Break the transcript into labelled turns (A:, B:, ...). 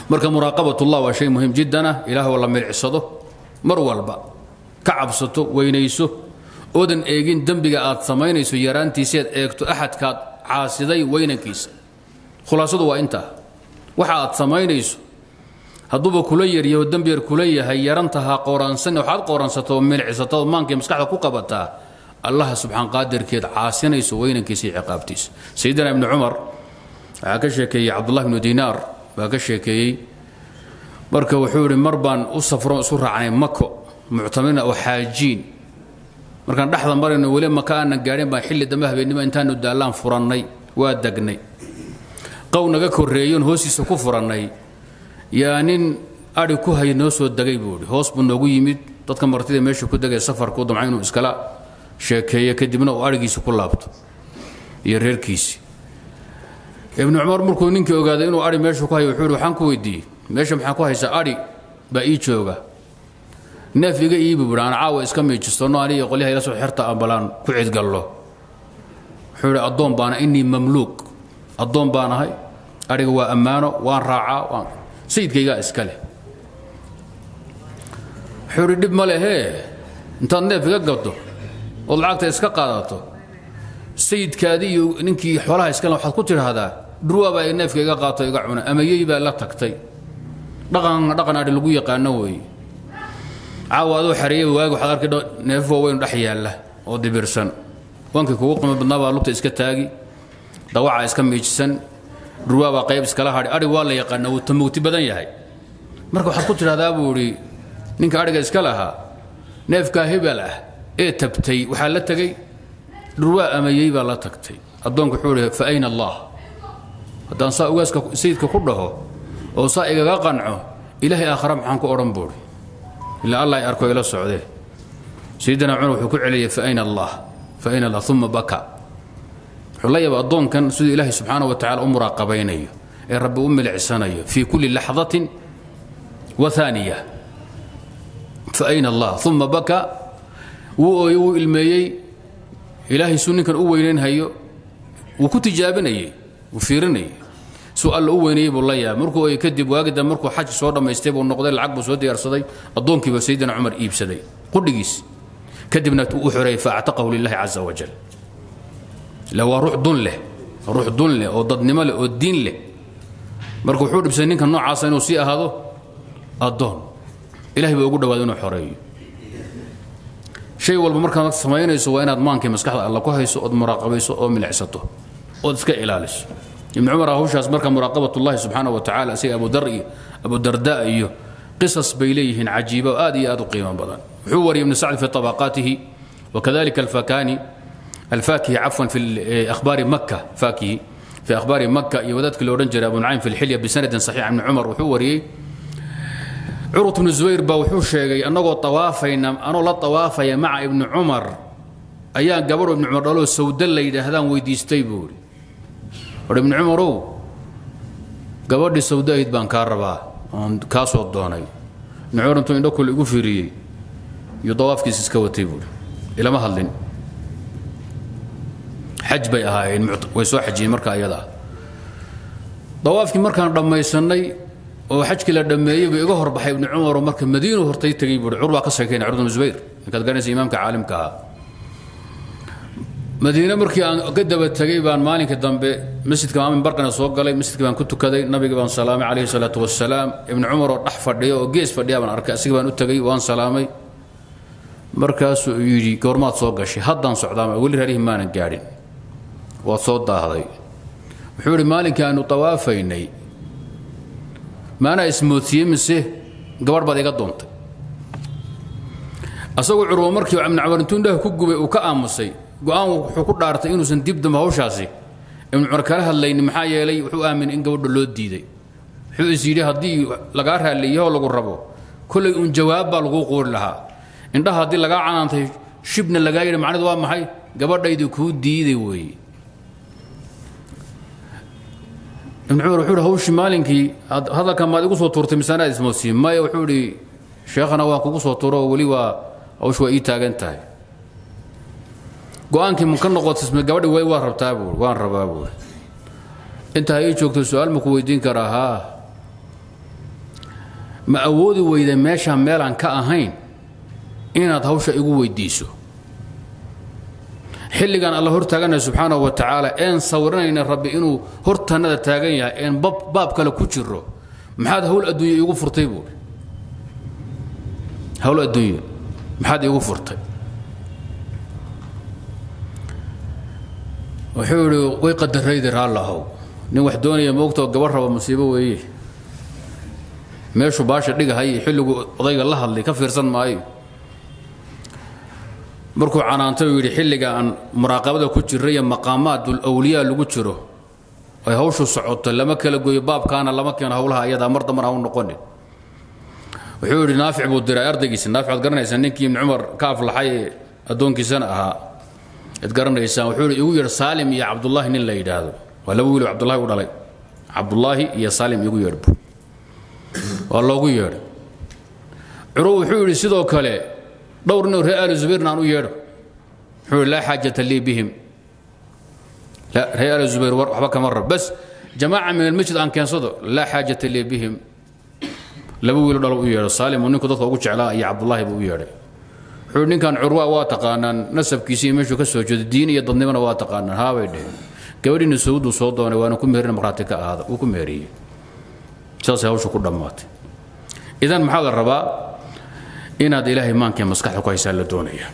A: marka muraaqabatullah waa shay muhiim jiddan ah ilaah oo la milicsado mar walba ka cabsato weynayso oodan eegin dembiga aad samaynayso yaraantiisa aad eegto axadkaad caasiday weynankiisa khulaasadu waa intaa waxa aad samaynayso hadduuba kula yaryaho dembi yar kula yahay yarantaha qooraansan waxaad qooransato oo milicsata oo maankii maskaxda ku qabataa allaha subxaan qaadirkeed caasinayso weynankiisa iyo ciqaabtiisa sayidina ibni cumar waxaa ka sheekeeyey cabdullah ibnu dinaar baa ka sheekeeyey marka wuxuu yidhi mar baan u safro isu raacnay mako muctamirna oo xaajiin markaan dhexda marayno weli maka aanan gaadhin baan xilli dambe habeennimo intaanu daallaan furannay waa degnay qow naga korreeyoon hoostiisa ku furannay yaa nin adhi ku hay noo soo degay buu idhi hoos buu noogu yimid dadka martida meesha ku degay safarku damca inuu iskala sheekeeyo kadibna uu adhigiisi ku laabto iyo reerkiisii ibnu cumar markuu ninkii ogaaday inuu adhi meesha ku hayo wuxuu yidhi waxaan ku weydiiyey meesha maxaa ku haysaa adhi baa ii jooga neef iga iibi buhi aan caawa iska miijistono aniga qolyaha ila soo xerta ambalaan ku cidgallo wuxuu yidhi addoon baana innii mamluuq addoon baan ahay adhiga waa ammaano waan raacaa waan sayidkaygaa iska leh wuxuu yidhi dhib ma lehee intaad neef iga gaddo ood lacagta iska qaadato sayidkaadii iyo ninkii xoolaha iskale waxaad ku tidhaahdaa dhurwaabaa ay neefka iga qaato iga cuna ama yey baa la tagtay dhaqan dhaqan adhi lagu yaqaano weeye caawa adoo xareeyay waagi waxaad arkay neef waaweyn dhex yaalla oo dibirsan wankii kugu qima badnaa baa lugta iska taagi dawacaa iska miijisan dhurwaabaa qayb iskala hadhi adhi waa la yaqaana wuu tamugti badan yahay marka waxaad ku tidhahdaa buu idhi ninka adhiga iska lahaa neefkaa hebel ah ee tabtay waxaa la tegey dhurwaa amayey baa la tagtay addoonku wuxuu idhi fa ayna allah haddaan saa ugaaska sayidka ku dhaho oo saa igaga qanco ilaahay aakhara maxaan ku odhan buuhi ilaa allah ay arko ila socdee sayidina cumar wuxuu ku celiyey fa ayna allah fa ayna allah uma baka wuxuu la yaaba addoonkan siduu ilaahay subxaana wa tacala u muraaqabaynayo ee rabbi u milicsanayo fii kulli laxdatin wa aaniya fa ayna allah uma baka wuu ooyey wuu ilmeeyey ilaahay suu ninkan u weynaynhayo wuu ku tijaabinayey wuu fiirinayey suu alla u weynayey buu la yaabay markuu ooyey kadib waagida markuu xaj soo dhammaystay buu noqday lacag buu soo diyaarsaday addoonkiiba sayidina cumar iibsaday qudhigiis kadibna u xoreeyey faactaqahu lilahi caza wajal ila waa ruux dun leh ruux dun leh oo dadnimo leh oo diin leh marka wuxuu dhibsaday ninka noocaasa inuu sii ahaado addoon ilahay baa ugu dhawaada inuu xoreeyo shay walba markaad samaynayso waa inaad maankii maskaxda alla ku hayso ood muraaqabayso oo milicsato ood iska ilaaliso ibnu cumar hawshaas marka muraaqabatullahi subxaana wa tacala isaga abudar iyo abudarda iyo qisas bay leeyihiin cajiiba oo aad iyo aad u qiimo badan wuxuu wariyay ibnu sacd fi tabaqaatihi wakadalika alfakani الفاكهي عفوا في اخبار مكه فاكهي في اخبار مكه يودتك لو رنجر ابو نعيم في الحليه بسند صحيح عن عمر وحوري عروة بن الزبير با وحو شيغي انغو طوافينا انو لا طوافيا مع ابن عمر ايان قبر ابن عمر دلو سودل لا يدهدان ويديستي بوري ابن عمر gabadhii sawdaahid baan kaa rabaa oon kaa soo doonay nucuur intuu indho kule igu fiiriyey iyo dawaafkiis iska watay buuri ilama hadlin xaj bay ahaayeen way soo xajiyeen marka ayada dawaafkii markaan dhammaysanay oo xajkii la dhammeeyey buu iga horbaxay ibnu cumaroo marka madiinu hortay tegey buuri cur baa ka sheekayna curd bnu zubayr ninkaad garanaysa imaamka caalimka ahaa madiine markii aan ka daba tegey baan maalinka dambe masjidka maamin barkana soo galay masjidka baan ku tukaday nabiga baan salaamay calayhi salaatu wasalaam ibnu cumar oo dhex fadhiya oo gees fadhiya baan arkay asiga baan u tegey waan salaamay markaasuu yidhi goormaad soo gashay haddaan socdaama weli reerihii maanan gaadhin waad soo daahday wuxuu idhi maalinkii aanu tawaafaynay maanaa ismoodsiiyey mise gabadh baad iga doontay asagoo curwo markii ibnu cumar intuu indhaha ku gubay uu ka aamusay go-aan wuxuu ku dhaartay inuusan dib dambe hawshaasi ibnu cumar kala hadlaynin maxaa yeelay wuxuu aaminay in gabadha loo diiday wuxuu is yidhi haddii lagaa raalliyahoo lagu rabo kollay uun jawaab baa laguu quuri lahaa indhaha haddii lagaa canaantay shibna lagaa yidhi macnidu waa maxay gabadhaydi kuu diiday weeye ibnu cumar wuxuu ihi hawshii maalinkii hadalkan maad igu soo tuurtay misaanaad ismoodsiin maya wuxuu idhi sheekhana waan kugu soo tuuro oo weli waa hawsh waa ii taagan tahay go-aankii ma ka noqotisme gabadhi way waa rabtaa buuri waan rabaa buuri intaa ii joogto su-aal ma ku weydiin karaa haa ma awoodi weyda meeshaan meelaan ka ahayn inaad hawsha igu weydiiso xilligan alla hor taaganaya subxaanahu wa tacaala een sawiranayna rabbi inuu hortannada taagan yahay een baab kale ku jiro maxaad hawl adduunya iigu furtay buuri hawl adduunya maxaad iigu furtay wuxuu idhi way qadaraydi raallahow nin wax doonaya moogtoo gabar raba musiibo weeye meeshuu baasha dhigahay xilligu odayga la hadlay ka fiirsan maayo markuu canaantay uu yidhi xilliga aan muraaqabada ku jira iyo maqaamaadul awliyaa lagu jiro ay hawshu socoto lama kala goyo baabkaana lama keeno hawlaha ayadaa mar dambana hau noqonin wuxuu yidhi naafic buu diray ardaygiisa naafic waad garanaysaa ninkii ibni cumar ka aflaxay ee addoonkiisana ahaa ad garanaysaan wuxuu yidhi igu yeedh saalim iyo cabdullaahi nin la yidhaahdo waa laba wiil cabdullahi u dhalay cabdullaahi iyo saalim igu yeedhbu waa loogu yeedhay curo wuxuu yidhi sidoo kale dhowr nin reer aali zubayrna aan u yeedho wuxuu yidhi laa xaajata lii bihim reer aali zubayr waxba kama rab bas jamaaca min almasjid aan keensado laa xaajata lii bihim laba wiilo dhalo u yeedho saalim uu ninku dadka ugu jeclaa iyo cabdullaahi buu u yeedhay wuxuu yidhi ninkan curwa waa taqaanaan nasabkiisi iyo meeshuu ka soo jeedo diin iyo dadnimona waa taqaanaan haabay dheheen gabadhiina sauduu soo doonay waana ku meherina markhaati ka ahaada wuu ku meheriyey saasay hawshu ku dhammaatay idan maxaa la rabaa inaad ilaahay maankee maskaxda ku haysaa la doonaya